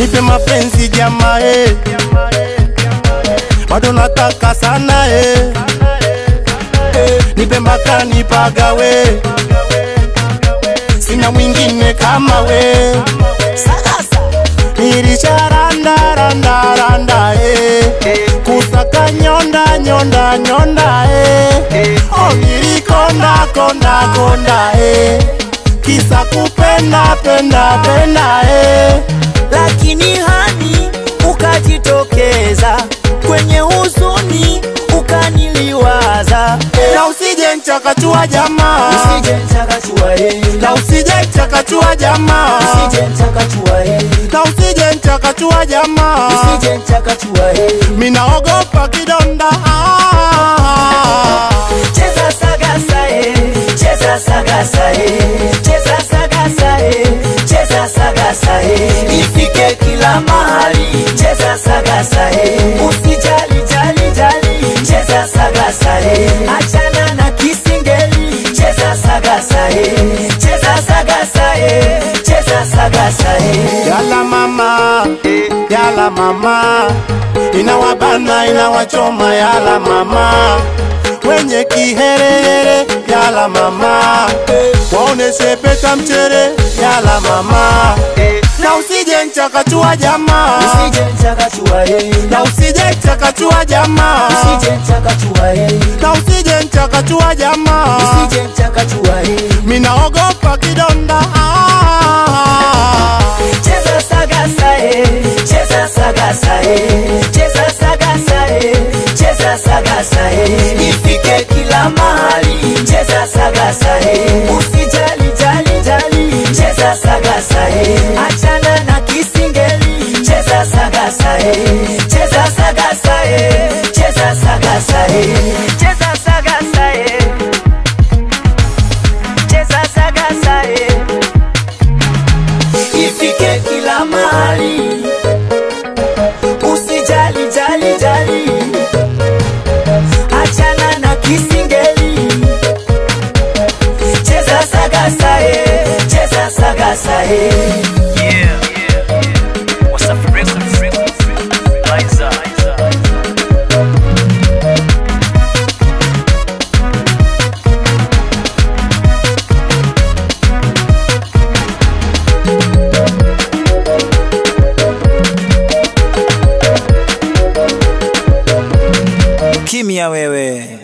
nipe mapenzi jamaa eh. bado nataka sana eh. Eh, nipe mpaka nipagawe sina mwingine kama we nilisharandarandaranda eh. kusaka nyonda nyonda nyonda eh. oh, nilikonda konda konda eh. kisa kupenda penda penda eh. lakini hani ukajitokeza kwenye huzuni ukaniliwaza na usije nchakachua jamaa usije nchakachua eh. na usije nchakachua jamaa usije nchakachua eh. na usije nchakachua jamaa usije nchakachua eh. minaogopa kidonda ah. cheza sagasa eh. cheza sagasa eh. cheza sagasa eh. cheza sagasa eh. ifike kila mahali cheza sagasa eh. usijali jali jali cheza sagasa eh. achana na kisingeli cheza sagasa eh. cheza sagasa eh. cheza sagasa eh. yala mama yala mama inawabana inawachoma yala mama wenye kiherehere yala mama waoneshe peta mchere yala mama na usije nchakachua jamaa usije nchakachua eh. na usije nchakachua jamaa usije nchakachua eh. na usije nchakachua jamaa usije nchakachua eh. minaogopa kidonda ah. cheza sagasa eh. cheza sagasa eh. cheza sagasa eh. cheza sagasa eh. ifike kila mahali cheza sagasa eh. usijali jali jali cheza sagasa eh. achana na kisingeli cheza sagasa eh. cheza sagasa eh. cheza sagasa eh. cheza sagasa eh. cheza sagasa eh ifike kila mahali, usijali jali jali, achana na kisingeli, cheza sagasa eh, cheza sagasa eh. Yeah, yeah, yeah. What's up, Rex? Liza. Kimya wewe.